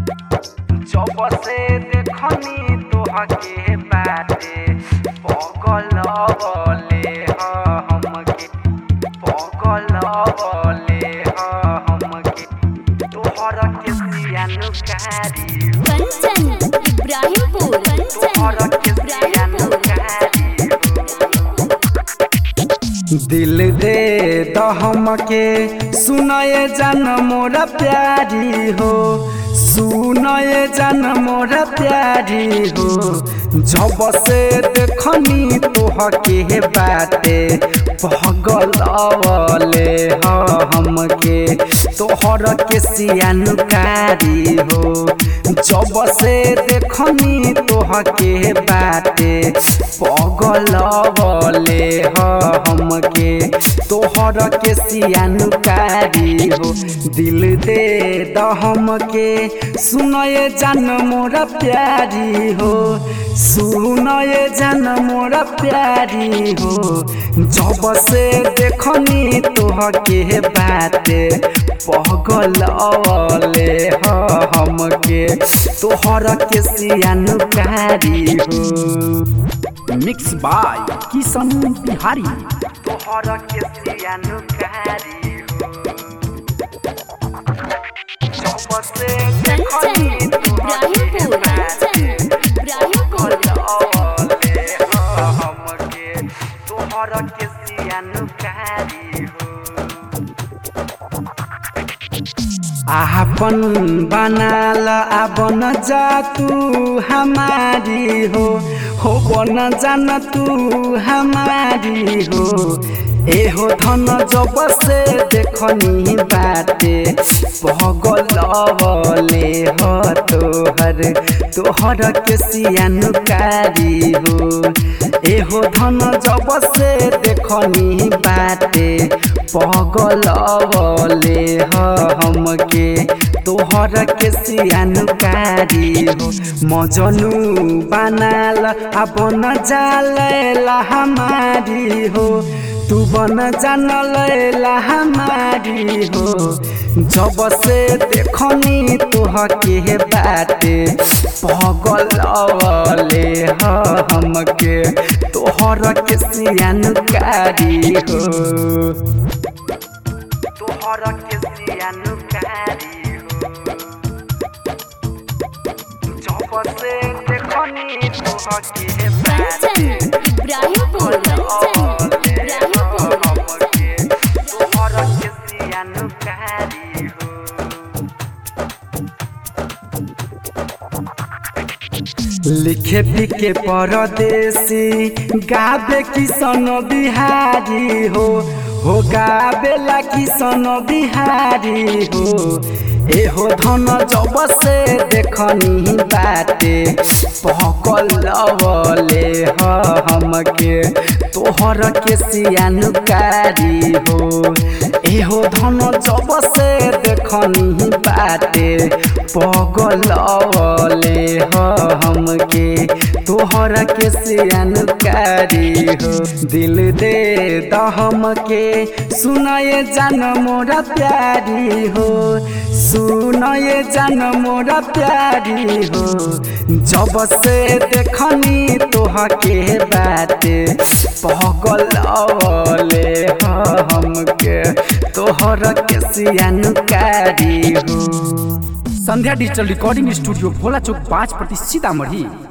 जब से देखनी तोहके बाटे पगल बले हमके पगल बले हमके तोहर के सियानुकारी कंचन इब्राहिमपुर कंचन तोहर के इब्राहिमपुर दिल दे दहम के सुनए जन मोरा प्यारी हो सुनए जन मोरा प्यारी हो जब से देखनी तोहके बाटे पगल अवले हमके तोहर के सियानुकारी हो जब से देखनी तोहके बाटे पगल बले हमके तोहर के सियानुकारी हो दिल दे दहम के सुनए जान मोरा प्यारी हो सुनए जान मोरा प्यारी हो जब से देखनी तोहके बाटे पगल अवले हमके तोहर के सियानुकारी हो मिक्स बाय किशन बिहारी तोहर के सियानुकारी हो जब से कंचन देखनी तोहके इब्राहिमपुर बाटे कंचन इब्राहिमपुर अवले हमके तोहर के सियानुकारी हो आपन बनाल आबन जा तू हमारी हो हो बन जान तू हमारी हो एहो धन जब से देखनी बाटे पगल बले हो तोहर तोहर के सियानुकारी हो एहो धन जब से देखनी बाटे पगल बले हमके तोहर के सियानुकारी हो मजनू बनाल अपन जालेला हमारी हो तू बन जान लैला हमारी हो जब से देखनी तोहके बाटे पगल अवले हमके तोहर के सियानुकारी हो तोहर के सियानुकारी हो जब से देखनी तोहके कंचन इब्राहिमपुर कंचन इब्राहिमपुर तोहर के सियानुकारी हो लिखे पिके परदेसी गाबे किसन बिहारी हो हो गाबेला किसन बिहारी हो एहो धन जब से देखनी बाटे पकल बले हमके तोहर के सियानुकारी हो एहो धन जब से देखनी बाटे पगल बले हमके तोहर के सियानुकारी हो दिल दे दहम के सुनए जान मोरा प्यारी हो सुनए जान मोरा प्यारी हो जब से देखनी तोहके बाटे पगल अवले हमके तोहर के सियानुकारी हो Sandhya digital recording studio Bhola चौक पाँच प्रति सीतामढ़ी